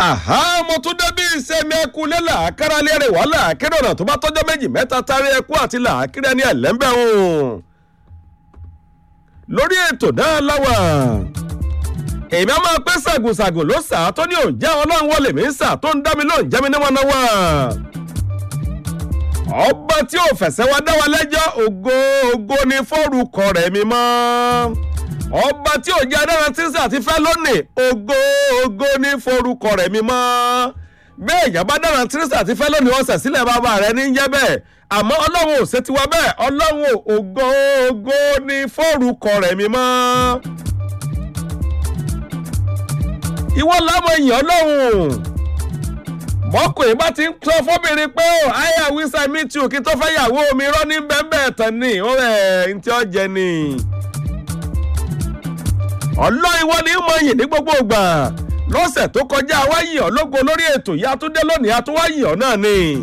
àhá mo tún débí ìsẹ̀mí ẹkú lélà kárálé rẹ̀ wàhálà kéré ọ̀nà tó bá tọ́jọ́ méjì mẹ́ta tarí ẹkú àti làákírẹ́ ní ẹ̀lẹ́mbẹ̀ ọ̀hún. lórí ètò náà láwà èmi á máa pẹ́ ṣàgùnṣàgùn ló sà á tó ní òǹjẹ́ ọlọ́run wọlé mi ń sà tó ń dá mi lóun jẹ́ mi níwọ̀n náà wà. ọba tí ò fẹ̀sẹ̀ wá dá wa lẹ́jọ́ ògo ògo ni fọ́ọ̀rùkọ rẹ̀ mi mọ́ ọba tí ò jẹ́ adára tí ń sà ti fẹ́ lónìí ògo ògo ní forúkọ rẹ̀ mi mọ́ bẹ́ẹ̀ ìjàmbá dára tí ń sà ti fẹ́ lónìí ọ̀sẹ̀ sílẹ̀ bàbá rẹ̀ ní jẹ́ bẹ́ẹ̀ àmọ́ ọlọ́run ò ṣe tiwa bẹ́ẹ̀ ọlọ́run ògo ògo ní forúkọ rẹ̀ mi mọ́ ìwọ lámọ èèyàn ọlọ́run mọ́kùnrin bá ti ń sọ fọ́bìnrin pé ó àyà wíṣà mi tù kí tó fẹ́ yàwó mi rọ́ ní bẹ́ẹ̀ bẹ́ẹ̀ tán ni ó rẹ̀ ń tí ó jẹ ni ọlọ́ ìwọ ni mo yìn ní gbogbo ìgbà lọ́sẹ̀ tó kọjá wáyé ọ lógo lórí ètò yìí atúndé lónìí atúwáyé ọ náà ni.